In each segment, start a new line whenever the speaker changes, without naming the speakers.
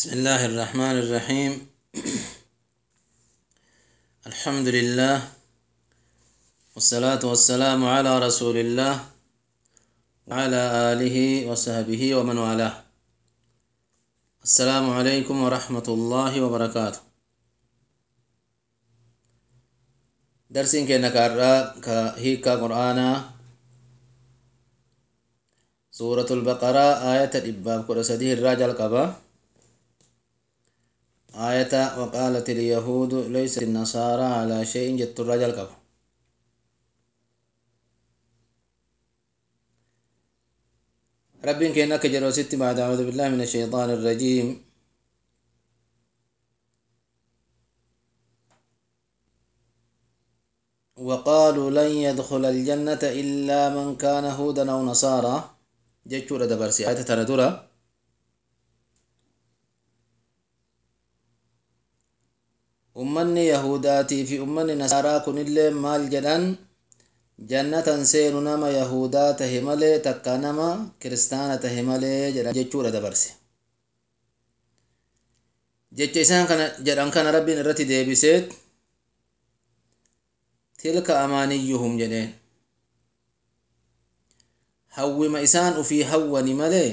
بسم الله الرحمن الرحيم الحمد لله والصلاة والسلام على رسول الله وعلى آله وصحبه ومن والاه السلام عليكم ورحمة الله وبركاته درسين كأنك كهيكا قرآنا سورة البقرة آية الإباب كرسده الراجل قبا آية وقالت اليهود ليست النصارى على شيء جت الرجل قبا رب كأنك جرو ست بعد أعوذ بالله من الشيطان الرجيم وقالوا لن يدخل الجنة إلا من كان هودا أو نصارى jechuudha dabarsi ayata tana dura ummanni yahudaatii fi ummanni nasaaraa kunillee maal jedhan jannatan seenu nama yahudaa tahe malee takka nama kiristaana tahe malee jedhan jechuudha dabarse jecha isaan kana jedhan kana rabbiin irratti deebiseet tilka amaaniyyuhum jedheen hawwima isaan ufii hawwani malee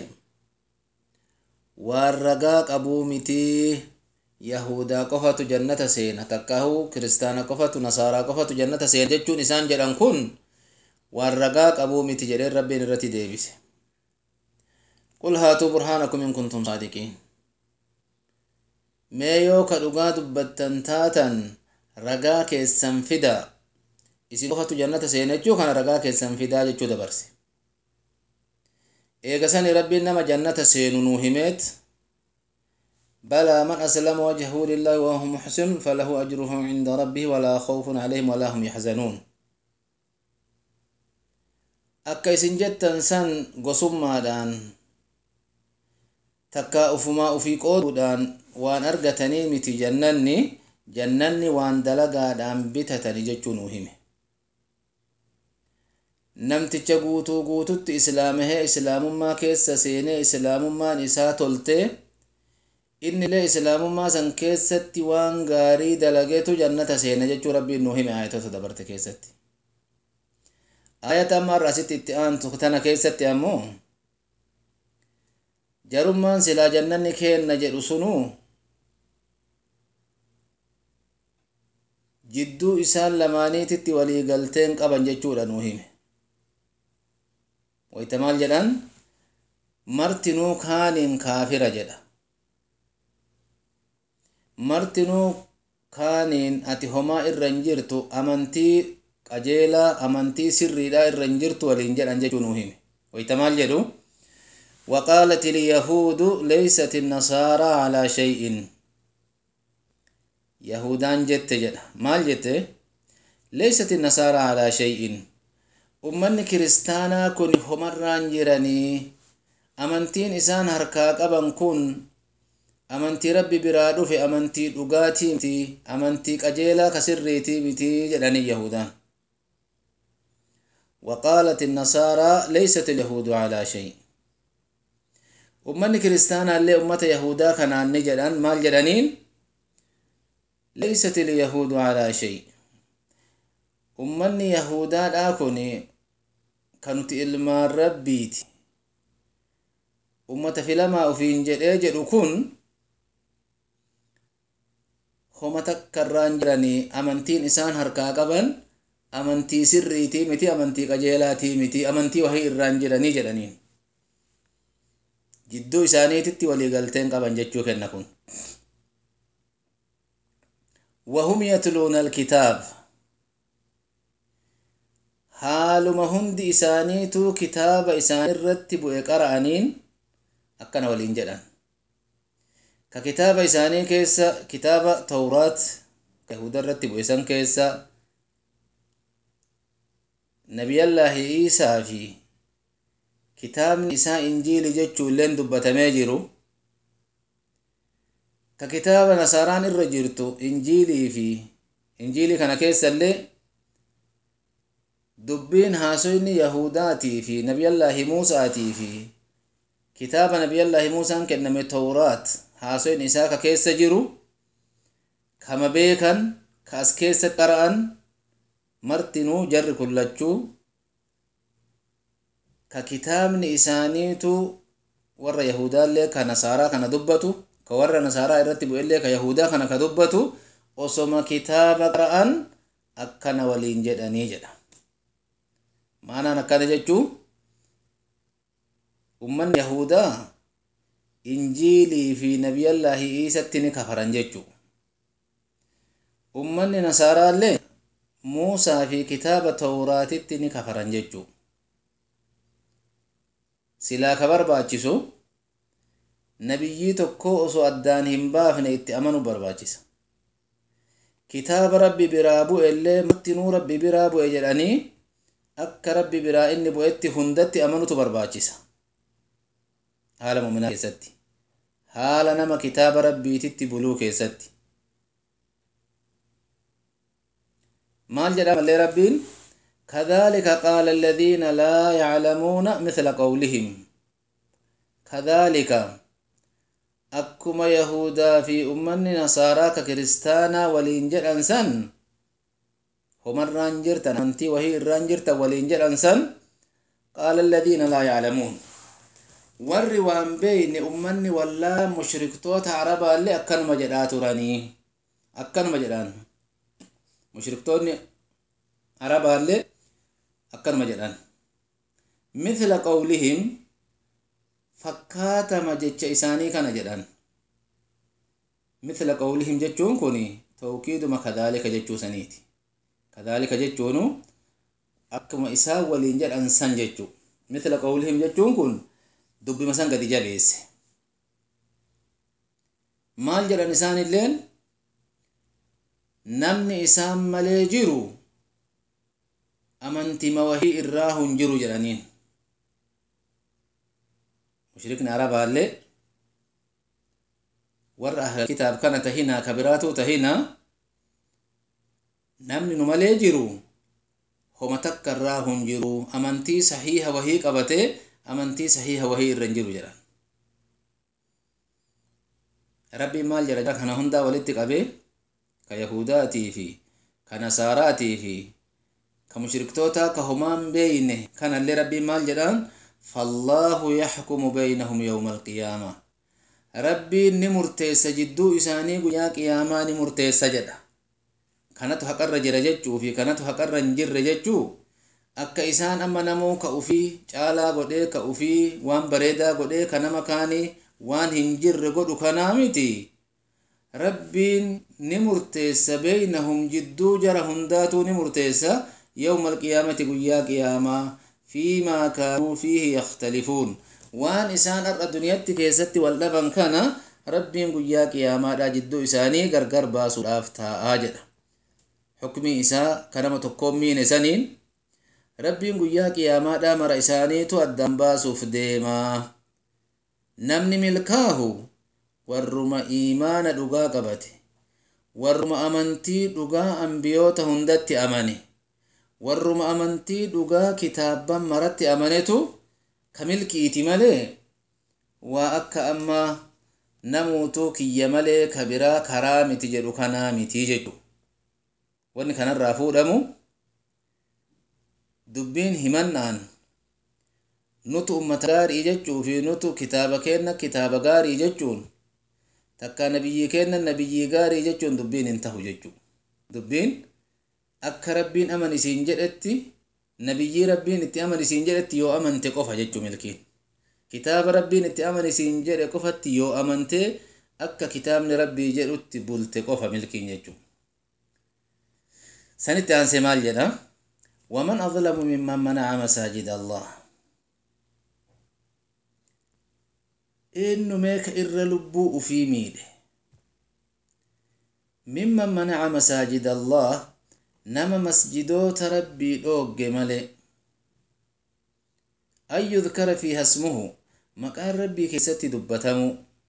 waan ragaa qabuu mitii yahudaa qofatu jannata seena takkahu kiristaana qofatu nasaaraa qofatu jannata seena jechuun isaan jedhan kun waan ragaa qabuu miti jedheen rabbiin irratti deebise qul haatuu burhaanakum in kuntum saadiqiin mee yoo ka dhugaa dubbattan taatan ragaa keessan fida isin qofatu jannata seena jechuu kana ragaa keessan fidaa jechuu dabarse eegasani rabbiin nama jannata seenu nuu himeet balaa man aslama wajhahu lillahi wahuwa muxsin falahu ajruhu cinda rabbihi walaa khawfun calayhim walaa hum yaxzanuun akka isin jettan san gosummaadhaan takka ufumaa ufii qooduudhaan waan argatanii miti jannanni jannanni waan dalagaadhaan bitatani jechuu nuu hime namticha guutuu guututti islaamahee islaamummaa keessa seenee islaamummaan isaa toltee innillee islaamummaa san keessatti waan gaarii dalageetu jannata seena jechuu rabbiin nuu hime ayatota dabarte keessatti ayata amma har'a asitti itti aantu tana keessatti ammoo jarummaan silaa jannanni keenna jedhu sunuu jidduu isaan lamaaniititti walii galteen qaban jechuudha nuu hime wayta maal jedhan martinuu kaaniin kaafira jedha martinuu kaaniin ati homaa irra hin jirtu amantii qajeelaa amantii sirriidhaa irra hin jirtu waliin jedhan jechuu nuu hime wayta maal jedhu وقالت اليهود ليست النصارى على شيء يهودان جت جد مال جت ليست النصارى على شيء ummanni kiristaanaa kun homarraan jiranii amantiin isaan harkaa qaban kun amantii rabbi biraa dhufe amantii dhugaatii miti amantii qajeelaa kasirriitii miti jedhanii yahudaan وقالت النصارى ليست اليهود على شيء ummanni kiristaanaallee ummata yahudaa kanaan ni jedhan maal jedhaniin leysat ilyahuudu alaa shay ummanni yahudaadhaa kun kan nuti ilmaan rabbiiti ummata filamaa ufiin jedhee jedhu kun homa takkarraan jiranii amantiin isaan harkaa qaban amantii sirriitii miti amantii qajeelaatii miti amantii wahii irraan jiranii jedhaniin jidduu isaaniititti waliigalteen qaban jechuu kenna kun وهم يتلون الكتاب haaluma hundi isaaniitu kitaaba isaan irratti bu'e qara'aniin akkana waliin jedhan ka kitaaba isaanii keessa kitaaba tawraat yahuda irratti bu'e san keessa nabiyallaahi iisaa fi kitaabni isaa injiili jechuu illeen dubbatamee jiru ka kitaaba nasaaraan irra jirtu injiilii fi injiilii kana keessa illee dubbiin haasoyni yahudaatii fi nabiyallaahi muusaatii fi kitaaba nabiyallaahi muusaan kenname tawraat haasoyin isaa ka keessa jiru kama beekan ka as keessa qara'an martinuu jarri kullachuu ka kitaabni isaaniitu warra yahudaallee ka nasaaraa kana dubbatu ka warra nasaaraa irratti bu'ellee ka yahudaa kana ka dubbatu osoma kitaaba qara'an akkana waliin jedhanii jedha maanaan akkana jechuu ummanni yahudaa injiilii fi nabiyallaahi iisatti ni kafaran jechuu ummanni nasaaraallee muusaa fi kitaaba tawraatitti ni kafaran jechuu silaa ka barbaachisu nabiyyii tokko osoo addaan hin baafne itti amanu barbaachisa kitaaba rabbi biraa bu'e illee martinuu rabbi biraa bu'e jedhanii akka rabbi biraa inni bu'etti hundatti amanutu barbaachisa haala muminaa keessatti haala nama kitaaba rabbiititti buluu keessatti maal jedha mallee rabbiin كذلك قال الذين لا يعلمون مثل قولهم كذلك أكما يهودا في أمني نصارى ككريستانا ولينجر أنسان هم الرانجرتا أنتي وهي الرانجرتا ولينجر أنسان قال الذين لا يعلمون warri waan beeyne ummanni wallaa mushriktoota arabaallee akkanuma jedhaa turanii akkanuma jedhaan mushriktoonni arabaallee akkanuma jedhan mithla qawlihim fakkaatama jecha isaanii kana jedhan mithla qawlihim jechuun kun tawkiiduma kadaalika jechuu saniiti kadaalika jechuunu akkuma isaan waliin jedhan san jechuu mithla qawlihim jechuun kun dubbima san gadi jabeesse maal jedhan isaan illeen namni isaan malee jiru amantima wahii irraa hin jiru jedhaniin mushrikni arabaallee warra ahla kitaab kana tahinaa ka biraatuu tahinaa namni nu malee jiru homa takka irraa hin jiru amantii sahiiha wahii qabatee amantii sahiiha wahii irra hin jiru jedhan rabbiin maal jedha kana hundaa walitti qabee ka yahudaatii fi ka nasaaraatii fi ka mushriktootaa ka homaan beeyne kanallee rabbiin maal jedhaan fallaahu yaxkumu beynahum yowma alqiyaama rabbiin ni murteessa jidduu isaanii guyyaa qiyaamaa ni murteessa jedha kanatu haqarra jira jechuu fi kanatu haqarra hin jirre jechuu akka isaan amma namuu ka ufii caalaa godhee ka ufii waan bareedaa godhee ka nama kaanii waan hin jirre godhu kanaa miti rabbiin ni murteessa beeynahum jidduu jara hundaatuu ni murteessa yawma alqiyaamati guyyaa qiyaamaa fiimaa kaanuu fiihi yakhtalifuun waan isaan har'a duniyatti keessatti wal dhaban kana rabbiin guyyaa qiyaamaadha jidduu isaanii gargar baasuudhaaf taa'aa jedha xukmii isaa kanama tokkoon miine saniin rabbiin guyyaa qiyaamaadha mara isaaniitu addaan baasuuf deemaa namni milkaahu warruma iimaana dhugaa qabate warruma amantii dhugaa ambiyoota hundatti amane warruma amantii dhugaa kitaabban maratti amanetu ka milkiiti malee waa akka amma namuutuu kiyya malee ka biraa karaa miti jedhu kanaa miti jechu wanni kanarraa fuudhamu dubbiin himannaan nutu ummata gaarii jechuu fi nutu kitaaba kenna kitaaba gaarii jechuun takka nabiyyii kenna nabiyyii gaarii jechuun dubbiin hin tahu jechuu dubbiin akka rabbiin aman isiin jedhetti nabiyyii rabbiin itti aman isiin jedhetti yoo amante qofa jechuu milkiin kitaaba rabbiin itti aman isiin jedhe qofatti yoo amante akka kitaabni rabbii jedhutti bulte qofa milkiin jechuu sanitti aansee maal jedha waman adlamu mimman manaca masaajida allah eenyumee ka irra lubbuu ufii miidhe mimman manaca masaajida allah nama masjidoota rabbii dhoogge malee an yudkara fiiha ismuhu maqaan rabbii keessatti dubbatamu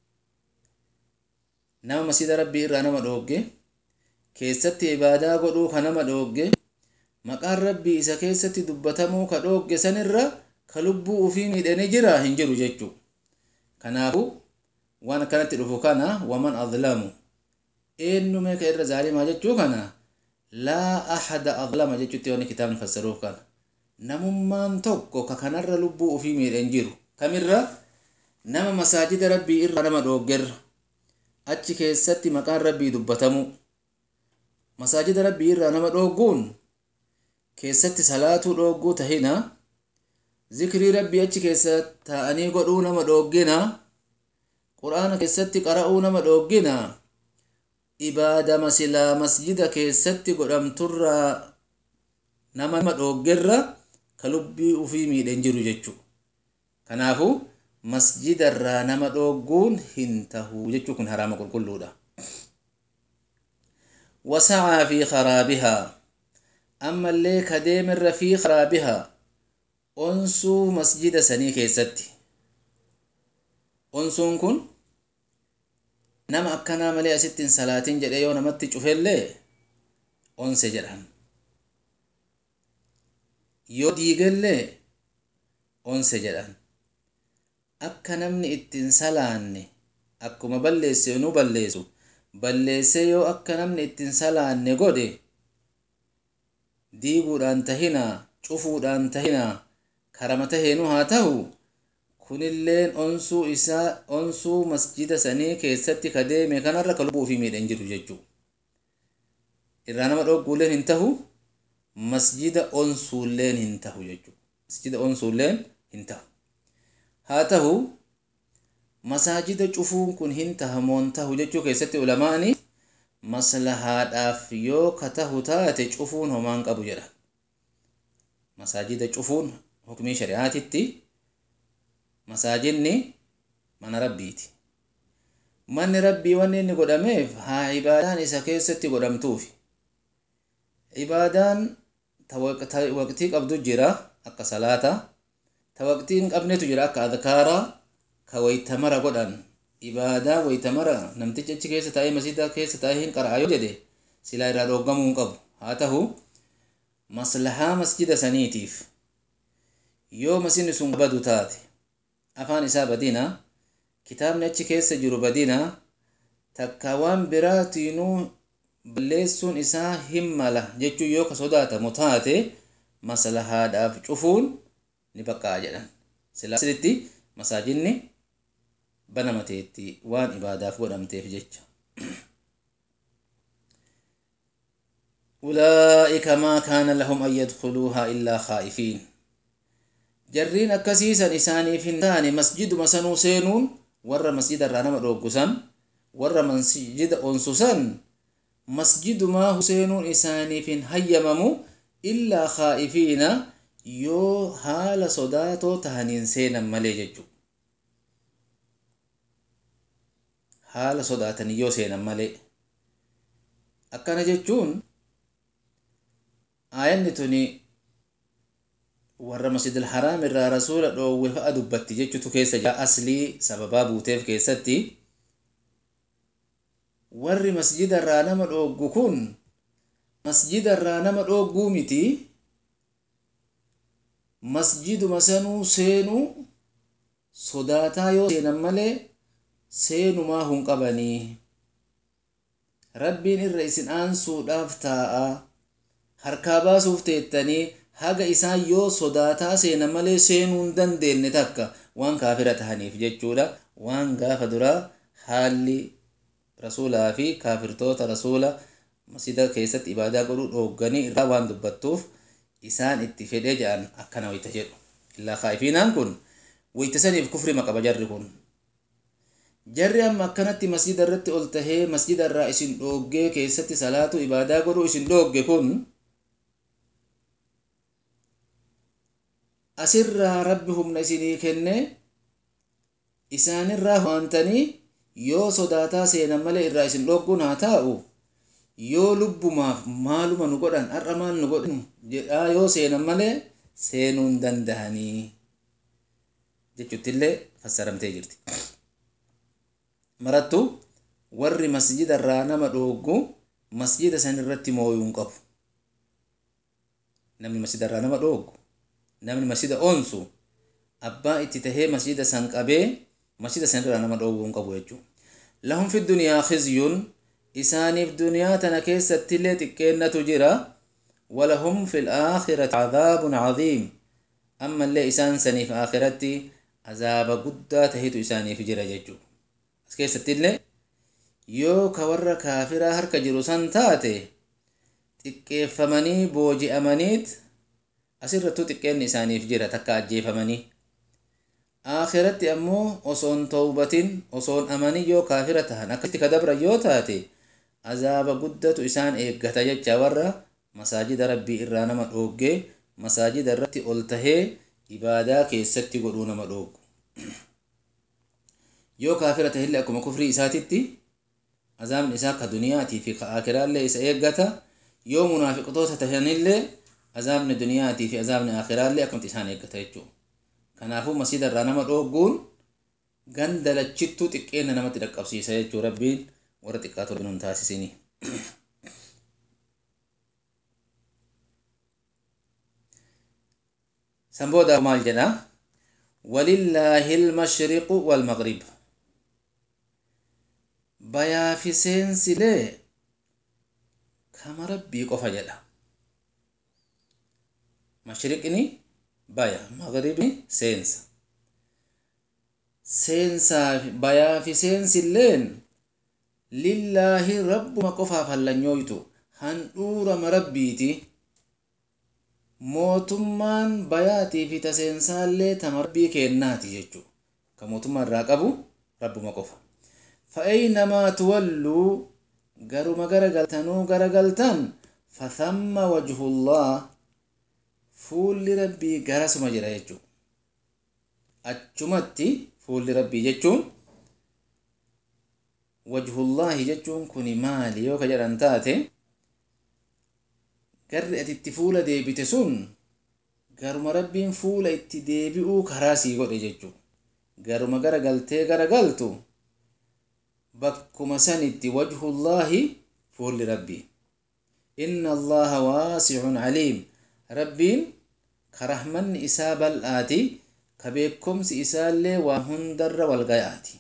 nama masjida rabbii irraa nama dhoogge keessatti ibaadaa godhuu ka nama dhoogge maqaan rabbii isa keessatti dubbatamuu ka dhoogge sanirra ka lubbuu ufii miidhanii jira hin jiru jechuu kanaafu waan akkanatti dhufu kana waman adlamu eenyume ka irra zaalimaa jechuu kana laa ahada adlama jechuutti wanni kitaabni fassaruuf kana namummaan tokko ka kanarra lubbuu ufii miidhan jiru kamirra nama masaajida rabbii irra nama dhooggerra achi keessatti maqaan rabbii dubbatamu masaajida rabbii irraa nama dhoogguun keessatti salaatuu dhoogguu tahina zikrii rabbii achi keessa taa'anii godhuu nama dhooggina quraana keessatti qara'uu nama dhooggina ibaadama silaa masjida keessatti godhamturraa nama dhooggerra ka lubbii ufii miidhan jiru jechuu kanaafu masjidarraa nama dhoogguun hin tahu jechuu kun haraama qulqulluudha wasacaa fi karaabihaa ammallee ka deemerra fi karaabihaa onsuu masjida sanii keessatti onsuun kun nama akkanaa malee asitti hin salaatin jedhe yoo namatti cufellee onse jedhan yoo diigellee onse jedhan akka namni ittiin salaanne akkuma balleesse nu balleessu balleesse yoo akka namni ittiin salaanne godhe diiguudhaan tahinaa cufuudhaan tahinaa karama taheenu haa ta'u kunilleen onsuu isaa onsuu masjida sanii keessatti ka deeme kanarra ka lubbuu ofii miidhan jiru jechuu irraa nama dhogguulleen hin tahu masjida onsuulleen hin tahu jechuu masjida onsuulleen hin tahu haa tahu masaajida cufuun kun hin tahamoon tahu jechuu keessatti ulamaani maslahaadhaaf yoo ka tahu taate cufuun homaan qabu jedha masaajida cufuun hukmii shari'aatitti masaajidni mana rabbiiti manni rabbii wanni inni godhameef haa ibaadaan isa keessatti godhamtuufi ibaadaan ta waqtii qabdu jira akka salaata ta waqtii hin qabnetu jira akka adkaaraa ka waytamara godhan ibaadaa waytamara namtichi achi keessa taa'ee masjida keessa taa'ee hin qara'a yoo jedhe silaa irraa dhooggamuu hin qabu haa tahu maslahaa masjida saniitiif yoo masjidni sun badu taate afaan isaa badina kitaabni achi keessa jiru badina takka waan biraatiinuu balleessuun isaa hin mala jechuu yoo ka sodaatamu taate maslahaadhaaf cufuun ni baqqa'a jedhan silaasitti masaajidni banamateetti waan ibaadaaf godhamteef jecha أولئك ما كان لهم أن يدخلوها إلا خائفين jarriin akkasiisan isaaniif hin taane masjiduma sanuu seenuun warra masjida irraa nama dhooggusan warra masjida onsusan masjidumaa seenuun isaaniif hin hayyamamu illaa khaa'ifiina yoo haala sodaatoo tahaniin seenan malee jechu haala sodaatanii yoo seenan malee akkana jechuun aayanni tuni warra masjidil haraam irraa rasuula dhoowwe fa'a dubbatti jechutu keessa jira aslii sababaa buuteef keessatti warri masjida irraa nama dhooggu kun masjida irraa nama dhoogguu miti masjiduma sanuu seenuu sodaataa yoo seenan malee seenumaa hin qabanii rabbiin irra isin aansuudhaaf taa'a harkaa baasuuf teettanii haga isaan yoo sodaataa seenan malee seenuu hin dandeenye takka waan kaafira tahaniif jechuudha waan gaafa duraa haalli rasuulaa fi kaafirtoota rasuula masjida keessatti ibaadaa godhuu dhoogganii irraa waan dubbattuuf isaan itti fedhee jedhan akkana wayta jedhu illaa kaa'ifiinaan kun wayta saniif kufrima qaba jarri kun jarri amma akkanatti masjida irratti ol tahee masjida irraa isin dhooggee keessatti salaatu ibaadaa godhuu isin dhoogge kun asirraa rabbi humna isinii kenne isaanirraa waantanii yoo sodaataa seenan malee irraa isin dhogguun haa taa'u yoo lubbumaaf maaluma nu godhan har'a maal nu godhan jedhaa yoo seenan malee seenuu hin dandahanii jechuuttillee fassaramtee jirti marattu warri masjida irraa nama dhooggu masjida san irratti mooyuu hin qabu namni masjida irraa nama dhooggu namni masjida onsu abbaa itti tahee masjida san qabee masjida sanirraa nama dhoowwuu hin qabu jechuu lahum fi dunyaa khizyun isaaniif duniyaa tana keessattillee xiqqeennatu jira walahum fi laakhirati cadaabun cadiim ammallee isaan saniif aakiratti azaaba guddaa tahitu isaaniif jira jechuu as keessattillee yoo ka warra kaafiraa harka jiru san taate xiqqeeffamanii booji'amaniit asirrattuu xiqqeenni isaaniif jira takka ajjeefamanii aakiratti ammoo osoon tawbatin osoon amanii yoo kaafira tahan akkasitti kadabra yoo taate azaaba guddatu isaan eeggata jecha warra masaajida rabbii irraa nama dhooggee masaajida irratti ol tahee ibaadaa keessatti godhuu nama dhooggu yoo kaafira tahillee akkuma kufrii isaatitti azaabni isaa ka duniyaatii fi ka aakiraallee isa eeggata yoo munaafiqtoota tahanillee azaabni duniyaatii fi azaabni aakiraallee akkumatti isaan eeggata jechuu kanaafuu masjida irraa nama dhoogguun ganda lachittuu xiqqeenna namatti dhaqqabsiisa jechuu rabbiin warra xiqqaatu nun taasisini san booda maal jedha walillaahi ilmashriqu walmaqrib bayaa fi seensilee kama rabbii qofa jedha mashriqni baya maqribni seensa seensaa bayaa fi seensilleen lillaahi rabbuma qofaaf hallanyooytu handhuurama rabbiiti mootummaan bayaatii fi taseensaallee tama rabbii kennaati jechuu ka mootummaa irraa qabu rabbuma qofa fa'aynamaa tuwalluu garuma garagaltanuu garagaltan fathamma wajhullah fuulli rabbii garasuma jira jechuu achumatti fuulli rabbii jechuun wajhullaahi jechuun kuni maali yoo ka jedhan taate garri ati itti fuula deebite sun garuma rabbiin fuula itti deebi'uu karaa sii godhe jechuu garuma gara galtee gara galtu bakkuma sanitti wajhullaahi fuulli rabbii inna allaha waasicun caliim rabbiin ka rahmanni isaa bal'aati ka beekomsi isaallee waa hundarra walgayaati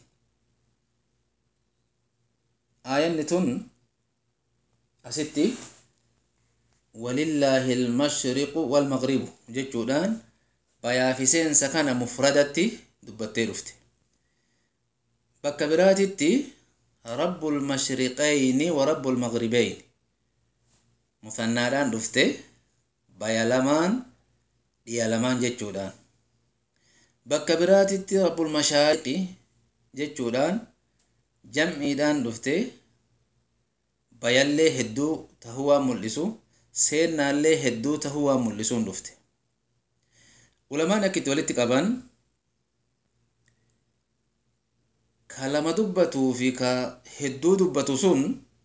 aayanni tun asitti walillaahi ilmashriqu walmaqribu jechuudhaan bayaa fi seensa kana mufradatti dubbattee dhufte bakka biraatitti rabbu lmashriqayni wa rabbu lmaqribayn musannaadhaan dhufte baya lamaan dhiya lamaan jechuudhaan bakka biraatitti rabbul mashaariqi jechuudhaan jam'iidhaan dhufte bayallee hedduu tahuu waan mul'isu seennaallee hedduu tahuu waan mul'isuun dhufte ulamaan akkitti walitti qaban ka lama dubbatuu fi ka hedduu dubbatu sun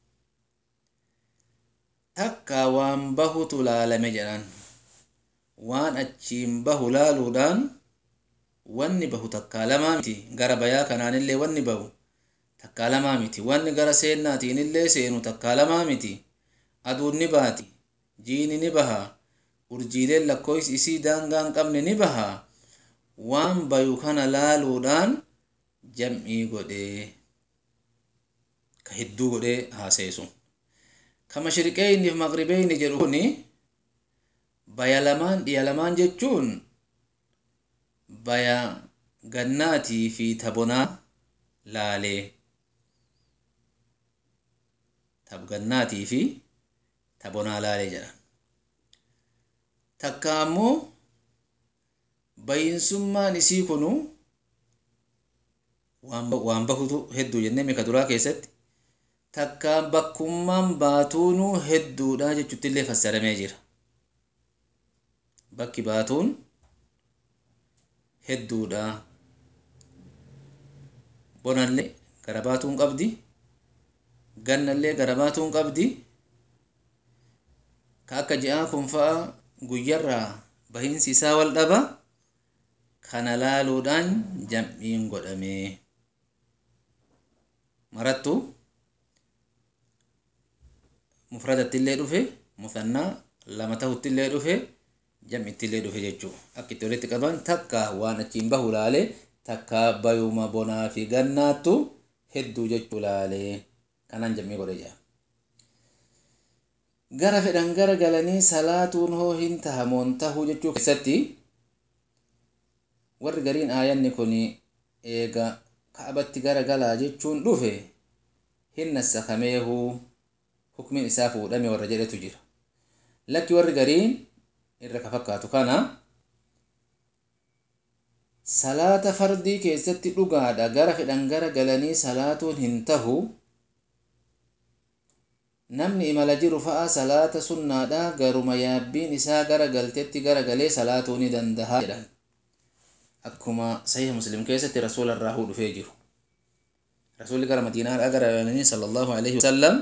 takka waan bahutu laalame jedhan waan achiin bahu laaluudhaan wanni bahu takkaa lamaa miti gara bayaa kanaanillee wanni bahu takkaa lamaa miti wanni gara seennaatiinillee seenu takkaa lamaa miti aduun ni baati jiini ni baha urjiileen lakkoofsi isii daangaa hin qabne ni baha waan bayu kana laaluudhaan jam'ii godhee ka hedduu godhee haaseesu ka mashriqeeyni fi maqribeeyni jedhu kuni baya lamaan dhiya lamaan jechuun baya gannaatii fi tabonaa laalee gannaatii fi tabonaa laalee jedha takka ammoo bayinsummaan isii kunu waan bahutu hedduu jennee mika duraa keessatti takka bakkummaan baatuunuu hedduudha jechuuttillee fassaramee jira bakki baatuun hedduudha bonallee gara baatuun qabdi gannallee gara baatuun qabdi ka akka ji'aa kun fa'a guyyarraa bahiinsi isaa wal dhaba kana laaluudhaan jam'iin godhamee marattu mufradattillee dhufe musannaa lama tahuttillee dhufe jam'ittillee dhufe jechuu akka itti walitti qaban takka waan achiin bahu laalee takka bayuma bonaa fi gannaattu hedduu jechuu laalee kanan jammii godhe jaa gara fedhan gara galanii salaatuun hoo hin tahamoon tahuu jechuu keessatti warri gariin aayanni kun eega kaabatti gara galaa jechuun dhufe hin nassakameehuu hukmin isaa fuudhame warra jedhetu jira lakki warri gariin irra ka fakkaatu kana salaata fardii keessatti dhugaadha gara fedhan gara galanii salaatuun hin tahu namni imala jiru fa'a salaata sunnaadha garuma yaabbiin isaa gara galtetti gara galee salaatuu ni dandaha jedhan akkuma sahih muslim keessatti rasuula irraa huu dhufee jiru rasuulli gara madiinaadha gara galanii sallallahu alaihi wasallam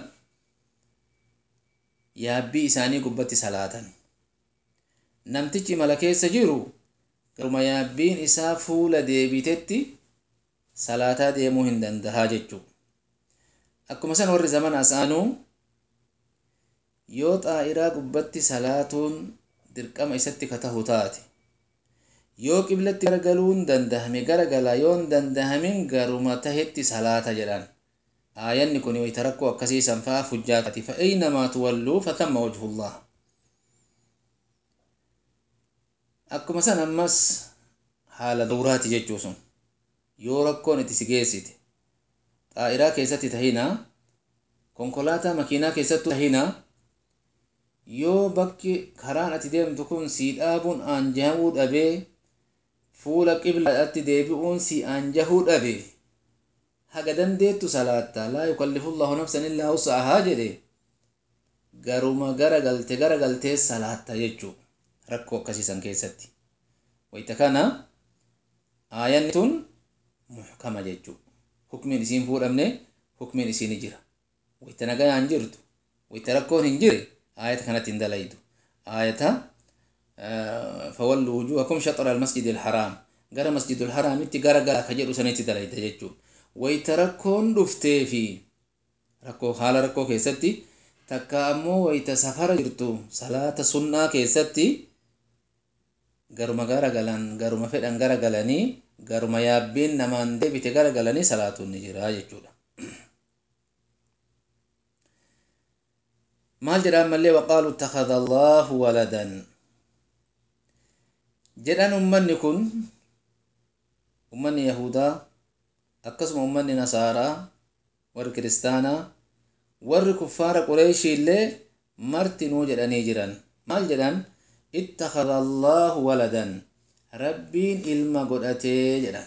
yaabbii isaanii gubbatti salaatan namtichi imala keessa jiru garuma yaabbiin isaa fuula deebitetti salaataa deemuu hin dandahaa jechuu akkuma san warri zaman asaanuu yoo xaa'iraa gubbatti salaatuun dirqama isatti ka tahu taate yoo qiblatti garagaluun dandahame garagala yoon dandahamin garuma tahetti salaata jedhan aayanni kun wayta rakkoo akkasiisan faa fujjaatati fa aynamaa tuwalluu fathamma wajhullah akkuma san ammas haala dawraati jechuu sun yoo rakkoon itti si geessite xaa'iraa keessatti tahina konkolaataa makiinaa keessattu tahina yoo bakki karaan ati deemtu kun si dhaabuun aanjahamuu dhabee fuula qiblaatti deebi'uun si aanjahuu dhabe haga dandeettu salaatta laa yukallifu llahu nafsan illaa wus'ahaa jedhe garuma gara galte gara galtee salaatta jechuu rakkoo akkasiisan keessatti wayta kana aayanni tun muhkama jechuu hukmiin isiin fuudhamne hukmiin isiini jira wayta nagayaan jirtu wayta rakkoon hin jire آية كانت اندليد آية فولوا وجوهكم شطر المسجد الحرام غير مسجد الحرام انت غير غير كجر سنتي دليد جچو ويتركون دفتي في ركو حال ركو كيستي تكامو ويت سفر جرتو صلاة سنة كيستي غرما غير غلان غرما فدان غير غلاني غرما يابين نمان دي بيت غير غلاني صلاة النجرا جچو maal jedhaan mallee waqaalu ittakhadha allahu waladan jedhan ummanni kun ummanni yahudaa akkasuma ummanni nasaaraa warri kiristaanaa warri kuffaara qureeshii illee martinuu jedhanii jiran maal jedhan ittakhadha allahu waladan rabbiin ilma godhatee jedhan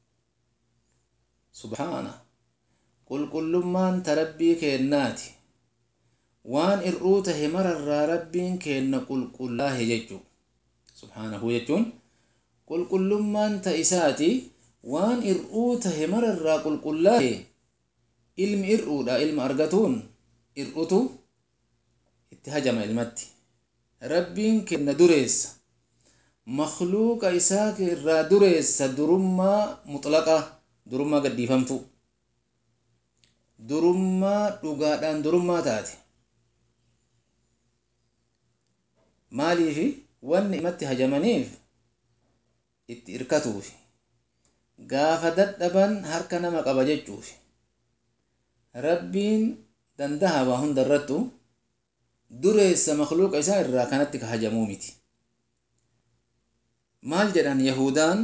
subhaana qulqullummaan ta rabbii kennaati waan ir'uu tahe mararraa rabbiin kenna qulqullaahe jechuu subhaanahu jechuun qulqullummaan ta isaati waan ir'uu tahe mararraa qulqullaahe ilmi ir'uudha ilma argatuun ir'utu itti hajama ilmatti rabbiin kenna dureessa makluuqa isaa irraa dureessa durummaa mutlaqa durummaa gadhiifamtu durummaa dhugaadhaan durummaa taate maaliifi wanni imatti hajamaniif itti irkatuufi gaafa dadhaban harka nama qaba jechuufi rabbiin dandaha waa hunda irrattu dureessa makluuqa isaa irraa kanatti ka hajamuu miti maal jedhan yahudaan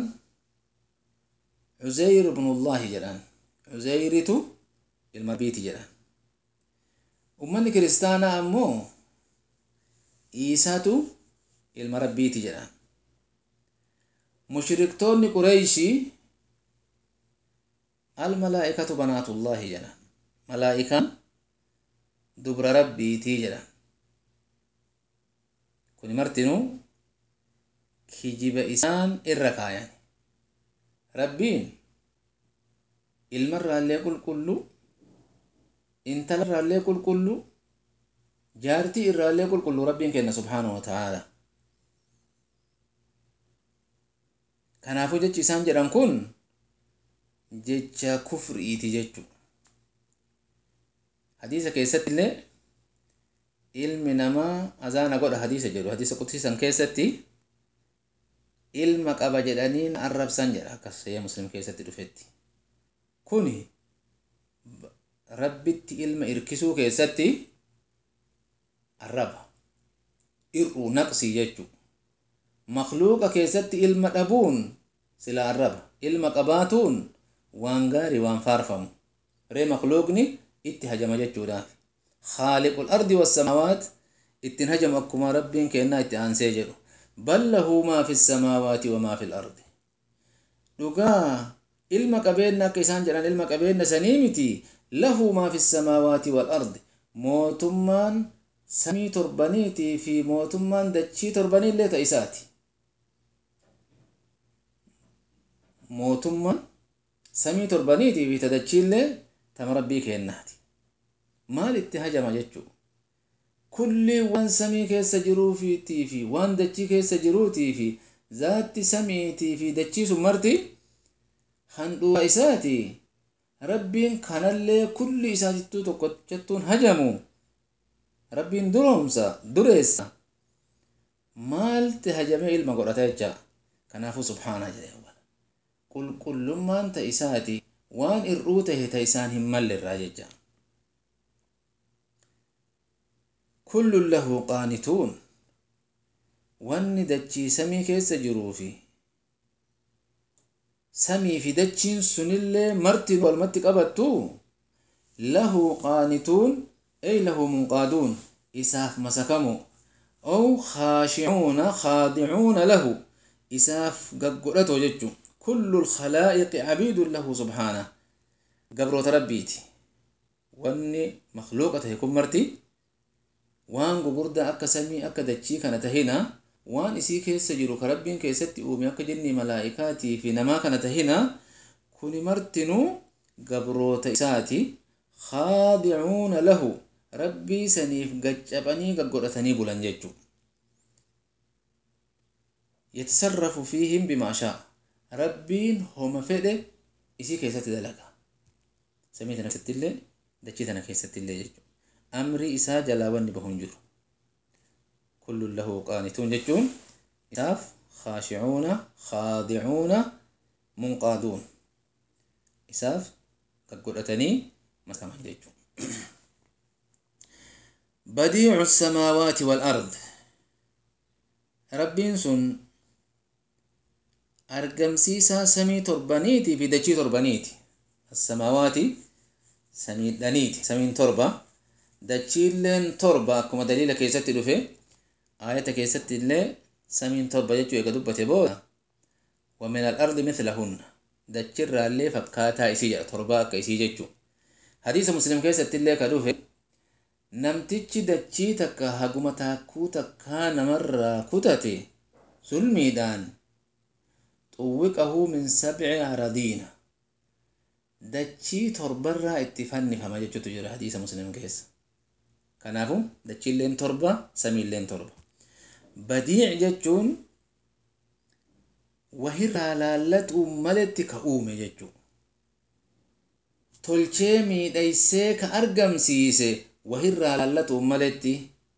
cuzeyr ibnullaahi jedhan cuzeyritu ilma rabbiiti jedhan ummanni kiristaanaa ammoo iisaatu ilma rabbiiti jedhan mushriktoonni qureeyshii almalaa'ikatu banaatullaahi jedhan malaa'ikaan dubra rabbiitii jedhan kuni martinuu kijiba isaan irra kaayan rabbiin ilmarraallee qulqullu intalarraallee qulqullu jaartii irraallee qulqullu rabbiin kenna subhaanahu wa ta'aala kanaafuu jechi isaan jedhan kun jecha kufriiti jechu hadiisa keessatti illee ilmi namaa azaana godha hadiisa jedhu hadiisa qudsiisan keessatti ilma qaba jedhaniin arrabsan jedha akkas sayya muslim keessatti dhufetti kuni rabbitti ilma irkisuu keessatti arraba ir'uu naqsii jechuu makluuqa keessatti ilma dhabuun sila arraba ilma qabaatuun waan gaarii waan faarfamu ree makluuqni itti hajama jechuudhaaf khaaliqul ardi wassamaawaat ittiin hajamu akkuma rabbiin kennaa itti aansee jedhu bal lahu maa fi samaawaati wamaa fi lardi dhugaa ilma qabeenna akka isaan jedhan ilma qabeenna sanii miti lahu maa fi samaawaati walardi mootummaan samii torbaniitii fi mootummaan dachii torbanii illee ta isaati mootummaan samii torbaniitii fi ta dachii illee tama rabbii kennaati maal itti hajama jechuu kulli waan samii keessa jiruufiitii fi waan dachii keessa jiruutii fi zaatti samiitii fi dachii sun marti handhuura isaati rabbiin kanallee kulli isaatittuu tokkochattuun hajamu rabbiin duroomsa dureessa maalti hajamee ilma godhata jecha kanaafuu subhaana jedhe qulqullummaan ta isaati waan ir'uu tahe ta isaan hin mallirraa jecha kullun lahu qaanituun wanni dachii samii keessa jiruu fi samii fi dachiin sunillee marti walmatti qabattu lahu qaanituun ay lahu munqaaduun isaaf masakamu aw khaashicuuna khaadicuuna lahu isaaf gaggodhato jechu kullu lkhalaa'iqi cabiidun lahu subhaana gabroota rabbiiti wanni makluuqa tahe kun marti waan gugurdaa akka samii akka dachii kana tahina waan isii keessa jiru ka rabbiin keessatti uume akka jinni malaa'ikaatii fi namaa kana tahina kuni martinuu gabroota isaati khaadicuuna lahu rabbii saniif gaccabanii gaggodhatanii bulan jechu yatasarrafu fiihim bimaa shaa rabbiin homa fedhe isii keessatti dalaga samii tana keessatti illee dachii tana keessatti illee jechu amrii isaa jalaa wanni bahu hin jiru kullun lahu qaanituun jechuun isaaf khaashicuuna khaadicuuna munqaaduun isaaf gaggodhatanii makaman jechuu badiicu الsamaawaati والأرض rabbiin sun argamsiisaa samii torbaniitii fi dachii torbaniiti الsamaawaati samiidhaniiti samiin torba dachiilleen torba akkuma daliila keessatti dhufe aayata keessatti illee samiin torba jechuu eega dubbate booda ومن الأرض مثلهن dachirraa illee fakkaataa isii jedha torbaa akka isii jechuu hadiisa muslim keessatti illee ka dhufe namtichi dachii takka haguma taakkuu takkaa namarraa kutate sulmiidhaan xuwwiqahu min sabci aradiina dachii torbarraa itti fannifama jechuutu jira hadiisa muslim keessa kanaafu dachiilleen torba samiilleen torba badiic jechuun wahirraa laallatuu maletti ka uume jechuu tolchee miidhaysee ka argamsiise wahirraa laallatu maletti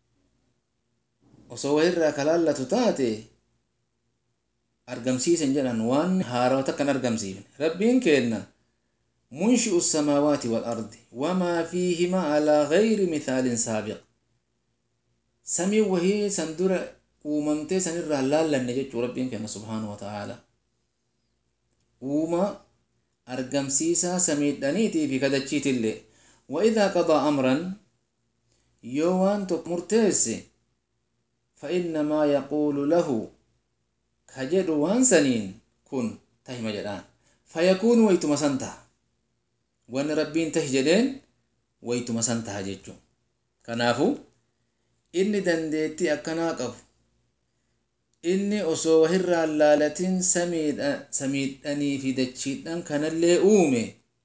osoo wahirraa ka laallatu taate argamsiisen jedhan waan haarawa takkan argamsiifne rabbiin kenna munshi'u الsamaawaati والأرضi wamaa fiihima alaa gayri mithaalin saabiq samii wahii san dura uumamtee san irraa laallanne jechuu rabbiin kenna subhaanahu wataaalaa uuma argamsiisaa samiidhaniitii fi kadachiitillee waidaa qadaa amran yoo waan tokko murteesse fainnamaa yaquulu lahu ka jedhu waan saniin kun tahima jedhaan fayakuunu waytuma san taha wanni rabbiin tahi jedheen waytuma san taha jechuu kanaafu inni dandeettii akkanaa qabu inni osoo wahirraa laalatin samiidhanii fi dachiidhan kanallee uume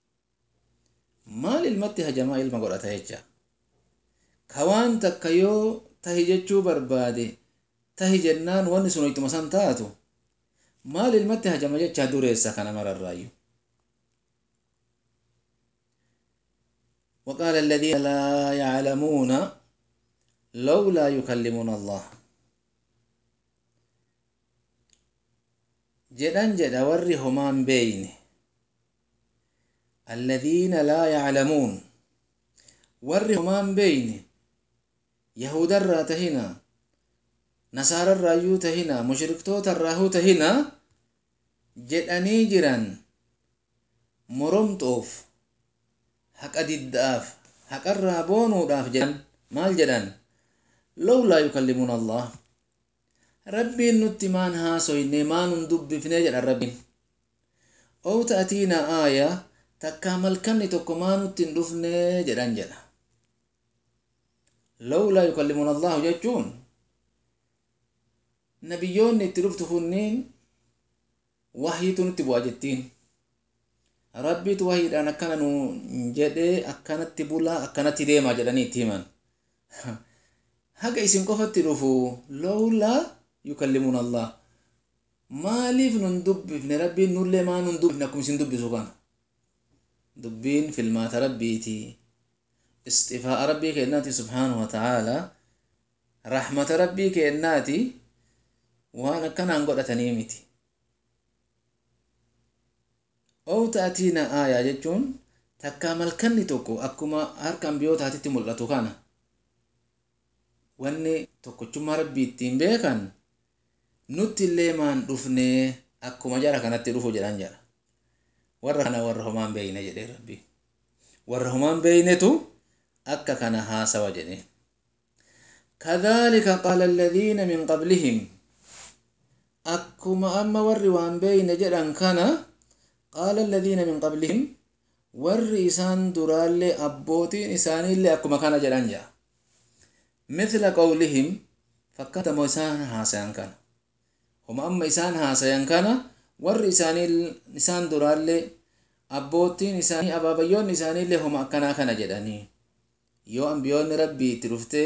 maal ilmatti hajamaa ilma godhata jecha ka waan takka yoo tahi jechuu barbaade tahi jennaan wanni sun ittuma san taatu maal ilmatti hajama jecha dureessa kana mararraayyu وقال الذين لا يعلمون لولا يكلمنا الله jedhan jedha warri homaan beeyne alladhiina laa yaclamuun warri homaan beeyne yahudarraa tahina nasaararraayyuu tahina mushriktootarraahuu tahina jedhanii jiran moromxoof haqa didda'aaf haqarraa boonuudhaaf jedhan maal jedhan lawlaa yukallimuuna allah rabbiin nutti maan haasoyne maanun dubbifne jedhan rabbiin ow ta'atiina aaya takkaa malkanni tokko maanutti hin dhufne jedhan jedha lawlaa yukallimuuna allahu jechuun nabiyyoonni itti dhuftu kunniin wahyiitu nutti bu'a jettiin rabbiitu wahiidhaan akkana nu jedhee akkanatti bulaa akkanatti deemaa jedhanii itti himan haga isin qofatti dhufu lawlaa yukallimuuna allah maaliif nun dubbifne rabbiin nullee maa nun dubbifne akkuma isin dubbisu kana dubbiin filmaata rabbiiti isxifaa'a rabbii kennaati subhaanahu wa ta'aalaa rahmata rabbii kennaati waan akkanaan godhatanii miti ow ta'atiina aayaa jechuun takkaa malkanni tokko akkuma harka ambiyootaatitti mul'atu kana wanni tokkochummaa rabbii ittiin beekan nutti illee maan dhufne akkuma jara kanatti dhufu jedhan jedha warra kana warra homaan beeyne jedhee rabbi warra homaan beeynetu akka kana haasawa jedhe kadhalika qaala alladhiina min qablihim akkuma amma warri waan beeyne jedhan kana qaala alladhiina min qablihim warri isaan duraallee abbootiin isaaniillee akkuma kana jedhan jedha mithla qawlihim fakkaatamo isaan haasayan kana homa amma isaan haasayan kana warri isaan duraallee abbootiin isaanii abaabayyoonni isaaniillee homa akkanaa kana jedhanii yoo ambiyoonni rabbii itti dhuftee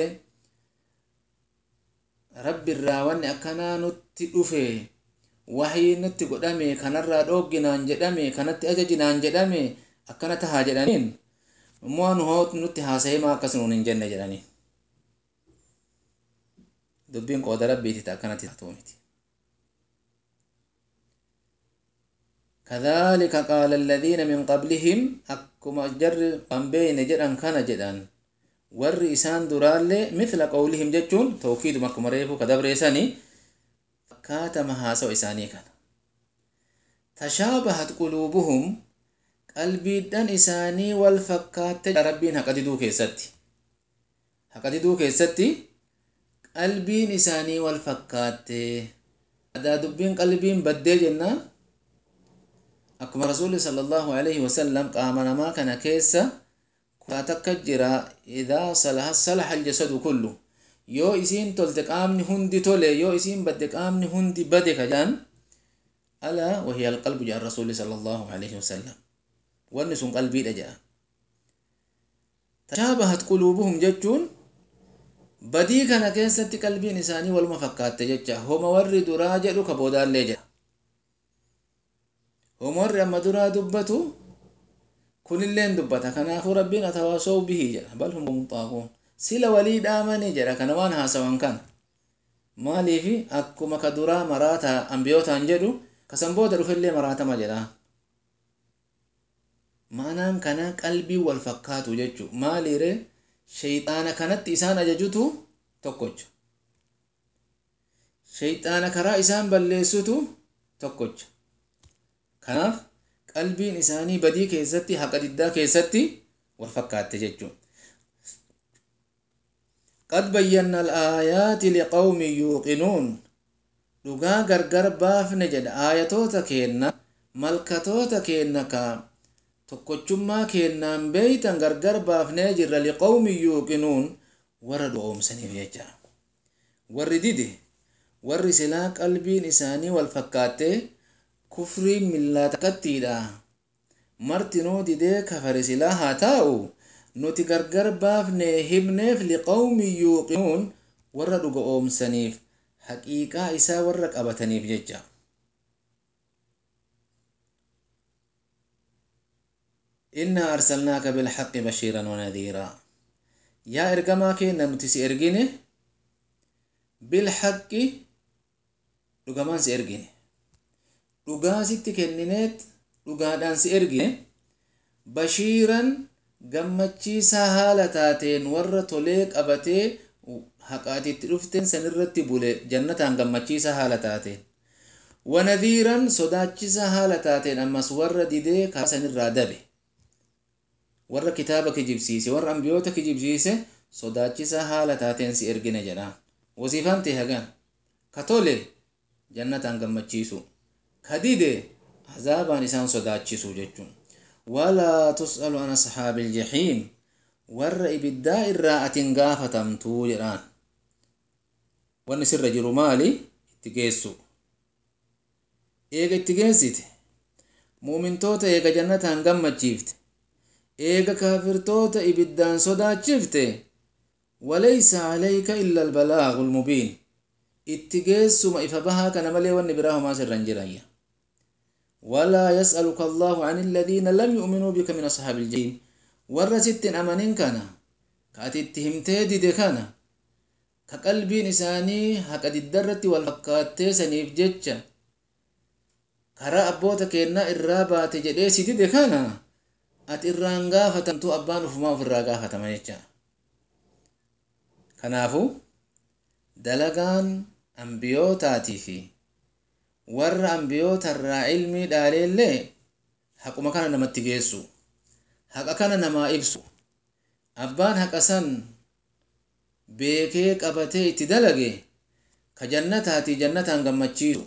rabbi irraa wanni akkanaa nutti dhufe wahii nutti godhame kanarraa dhoogginaan jedhame kanatti ajajinaan jedhame akkana tahaa jedhaniin immoo nu hoot nutti haasa'ee maa akkas nuun hin jenne jedhanii dubbiin qooda rabbiiti akkanatti taatu miti كذلك قال الذين من قبلهم أكما جر قنبين جدًا كان جدًا ور إسان درالي مثل قولهم جتون توكيد مكم ريفو كدبر إساني كاتم هاسو إساني كان تشابهت قلوبهم قلبي دن إساني والفكات ربين هكذا كيستي هكذا كيستي قلبين إساني والفكات هذا دبين قلبين بدي جنة akkuma rasuulli sallallahu alaihi wasallam qaama namaa kana keessa kutaa takka jira idaa salaha salaha aljasadu kullu yoo isiin tolte qaamni hundi tole yoo isiin badde qaamni hundi bade ka jedhan alaa wahiya alqalbu jedhan rasuulli sallallahu alaihi wasallam wanni sun qalbiidha jedhan tashaabahat quluubuhum jechuun badii kana keessatti qalbiin isaanii waluma fakkaatte jecha homa warri duraa jedhu ka boodaallee jedha homarri amma duraa dubbatu kunilleen dubbata kanaafuu rabbiin atawaasoo bihii jedha bal hum xaaquun sila walii dhaamanii jedha kana waan haasawan kan maaliifi akkuma ka duraa maraata ambiyootaan jedhu kasan booda dhufillee maraatama jedha maanaan kana qalbii wal fakkaatu jechu maaliire shayxaana kanatti isaan ajajutu tokkocha shayxaana karaa isaan balleessutu tokkocha kanaaf qalbiin isaanii badii keessatti haqa diddaa keessatti wal fakkaatte jechuun qad bayyanna alaayaati liqawmin yuuqinuun dhugaa gargar baafne jedha aayatoota keenna malkatoota keenna ka tokkochummaa keennaan beeytan gargar baafnee jirra liqawmin yuuqinuun warra dhugoomsaniif jecha warri dide warri silaa qalbiin isaanii wal fakkaattee kufriin millaa takkattiidha martinuu didee kafare silaa haa taa'u nuti gargar baafne himneef liqawmin yuuqinuun warra dhuga oomsaniif haqiiqaa isaa warra qabataniif jecha إنا أرسلناك بالحق بشيرا ونذيرا يا إرجما كينا نتسي إرجيني بالحق رجمان سي إرجيني dhugaa sitti kennineet dhugaadhaan si ergine bashiiran gammachiisaa haala taateen warra tolee qabatee haqaatitti dhufteen sanirratti bule jannataan gammachiisaa haala taateen wanadhiiran sodaachisaa haala taateen ammas warra didee karaa sanirraa dabe warra kitaaba kijibsiise warra ambiyoota kijibsiise sodaachisaa haala taateen si ergine jedhaan wasiifaan ta'e hagaan ka tole jannataan gammachiisu ka dide azaabaan isaan sodaachisu jechuun walaa tus'alu an ashaabi iljahiim warra ibiddaa irraa atin gaafatamtuu jedhaan wanni sirra jiru maali itti geessu eega itti geessite muumintoota eega jannataan gammachiifte eega kaafirtoota ibiddaan sodaachifte walaysa calayka illa albalaagu lmubiin itti geessuma ifa bahaa kana malee wanni biraa homaa sirra hin jirayya walaa yas'aluka allaahu can illadiina lam yu'minuu bika min ashaabi iljahiim warra sittin amanin kana ka ati itti himtee dide kana ka qalbiin isaanii haqa diddarratti wal fakkaattee saniif jecha karaa abboota keennaa irraa baate jedhee si dide kana ati irraan gaafatamtu abbaan ufumaa ofirraa gaafatama jecha kanaafu dalagaan ambiyootaatii fi warra ambiyoota irraa ilmii dhaaleellee haquma kana namatti geessu haqa kana namaa ibsu abbaan haqa san beekee qabatee itti dalage ka jannataatii jannataan gammachiisu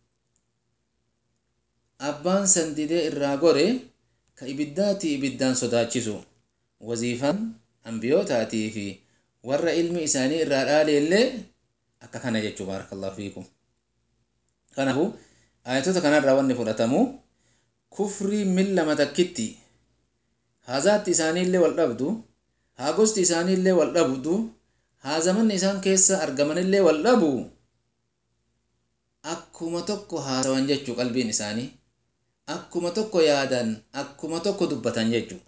abbaan san didee irraa gore ka ibiddaatii ibiddaan sodaachisu waziifaan ambiyootaatii fi warra ilmi isaanii irraa dhaaleellee akka kana jechuu baarakallahu fiikum kanaafuu ayatota kanarraa wanni fudhatamu kufrii millama takkitti haazaatti isaaniillee wal dhabdu haa gosti isaaniillee wal dhabdu haa zamanni isaan keessa argamanillee wal dhabu akkuma tokko haasawan jechuu qalbiin isaanii akkuma tokko yaadan akkuma tokko dubbatan jechuu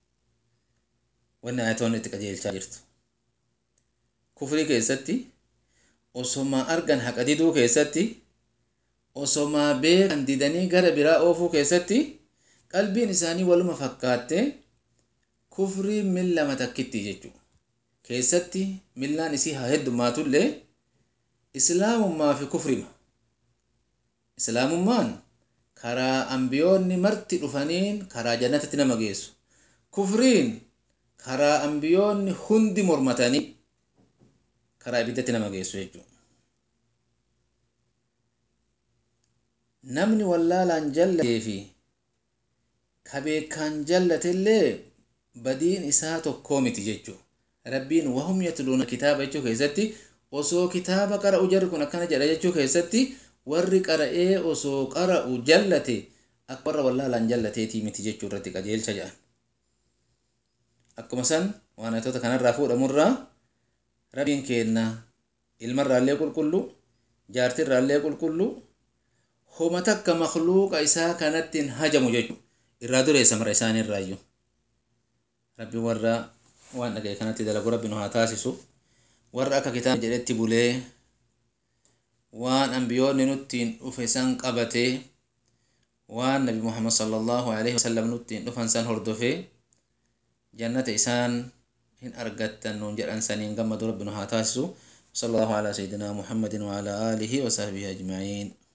wanni ayatoonni itti qajeelchaa jirtu kufrii keessatti osoma argan haqa diduu keessatti osoma beekan didanii gara biraa oofuu keessatti qalbiin isaanii waluma fakkaatte kufrii millama takkitti jechuu keessatti millaan isii haa heddummaatullee islaamummaa fi kufrima islaamummaan karaa ambiyoonni marti dhufaniin karaa jannatatti nama geessu kufriin karaa ambiyoonni hundi mormatanii karaa ibiddatti nama geessu jechuudha. Namni wallaalaan jallatee fi ka beekaan jallatellee badiin isaa tokkoo miti jechuudha. Rabbiin wahum yatluuna kitaaba jechuu keessatti osoo kitaaba qara'u jarri kun akkana jedha jechuu keessatti warri qara'ee osoo qara'u jallate akka warra wallaalaan jallateetii miti jechuu irratti qajeelcha jedhan. Akkuma san waan ayatoota kanarraa fuudhamurraa rabbiin keenna ilmarraallee qulqullu jaartirraallee qulqullu homa takka makluuqa isaa kanattiin hajamu jechuudha irraa dureessa mara isaaniirraayyuu rabbiin warra waan dhagaye kanatti dalagu rabbi nu haa taasisu warra akka kitaaba jedhetti bulee waan ambiyoonni nuttiin dhufe san qabatee waan nabi muhammad sallallahu alaihi wasallam nuttiin dhufan san hordofee jannata isaan hin argattan nuun jedhan saniin gammadu rabbi nu haa taasisu صلى الله على سيدنا محمد وعلى آله وصحبه أجمعين